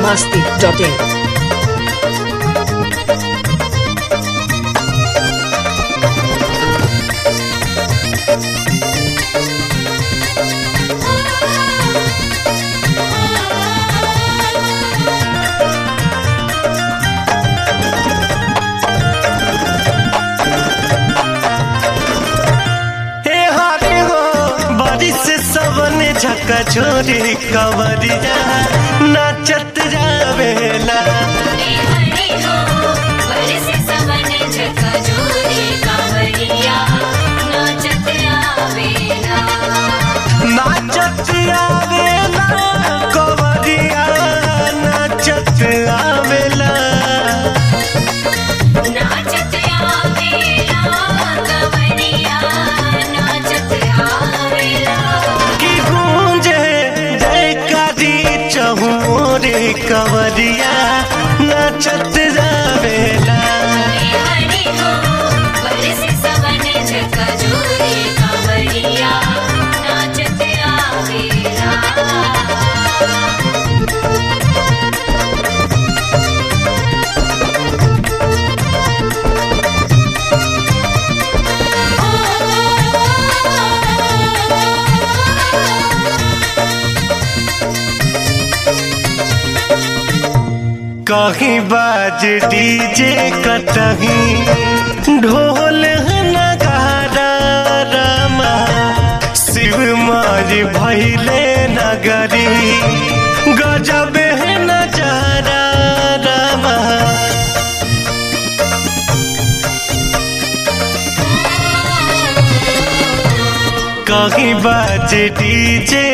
masti.in. हे हरे हो बारिश सबन झका छोरी कवरिया नाचत जावेला हरे हरे हो बरसे सवन झकझोरे कांवरिया नाचत आवेला नाचत आवेला कवरिया नाचत आवेला नाचत आवेला कांवरिया नाचत आवेला की गूंजे जयकारी चहुरे कवरिया नाचत जावेला हरे हरे हो बरसे सवन झकझोरे कांवरिया नाचत आवेला कहीं बाज डीजे कतहीं ढोल नगारा रमा शिव माज भैले नगरी गजब नजारा रमा कहीं बाज डीजे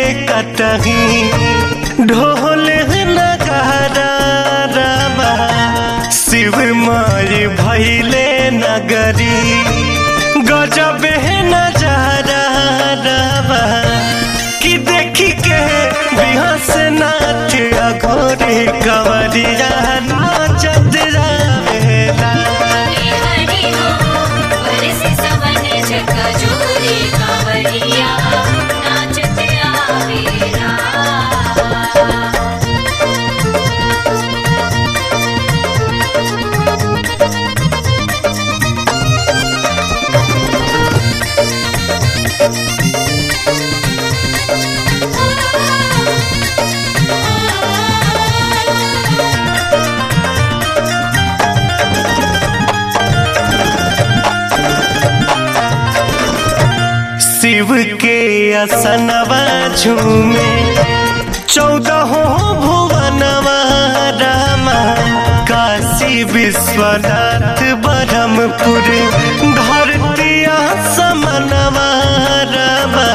कतहीं ढोल नगारा रमा शिव माय भैले नगरी गजब नजारा रमा कि देखी के बिहस नाच अघोरी कवरिया नाचत जावेला हरे हरे हो बरसे सवन झकझोरे कांवरिया नाचत आवेला शिव के असनवा झूमे चौदह भुवनवा रामा काशी विश्वनाथ ब्रह्मपुर धरतिया समनवा रामा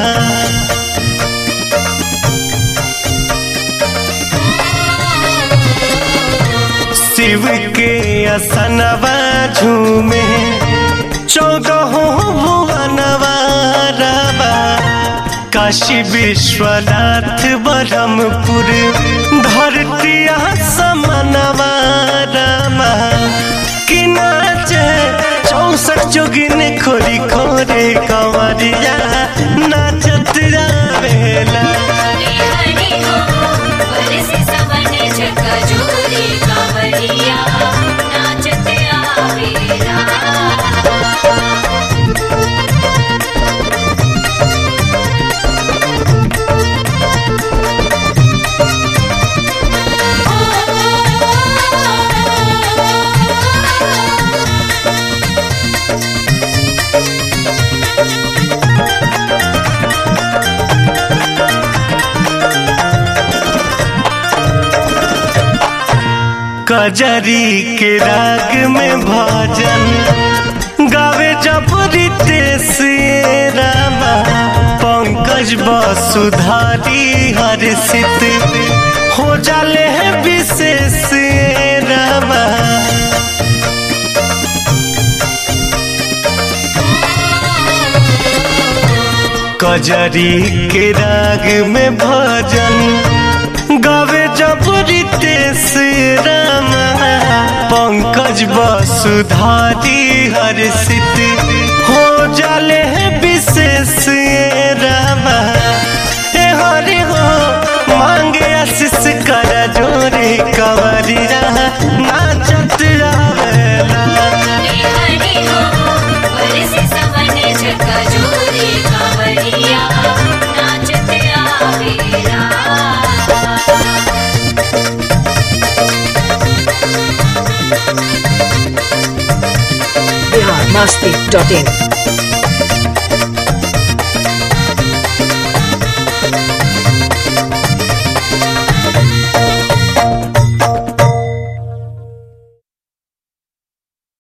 शिव के असनवा झूमे चौदह भुवनवा रामा काशी विश्वनाथ ब्रह्मपुर धरतिया समनवा रामा कि नाचे चौसठ जोगिन खोरी खोरे कंवरिया नाचत रावेला हरे हरे हो बरसे सवन झकझोरे कांवरिया नाचत आवेला कजरी के राग में भजन गावे जब रितेश रामा पंकज वसुधारी हर्षित हो जाले है विशेष रामा कजरी के राग में भजन गावे जब रितेश रामा पंकज वसुधारी हर्षित हो जाले है विशेष रामा ए हरि हो मांगे आशीष कर जोरे का बरसे सवन झका झोरी कांवरिया नाचते आवेला बिहार मस्ती डॉट इन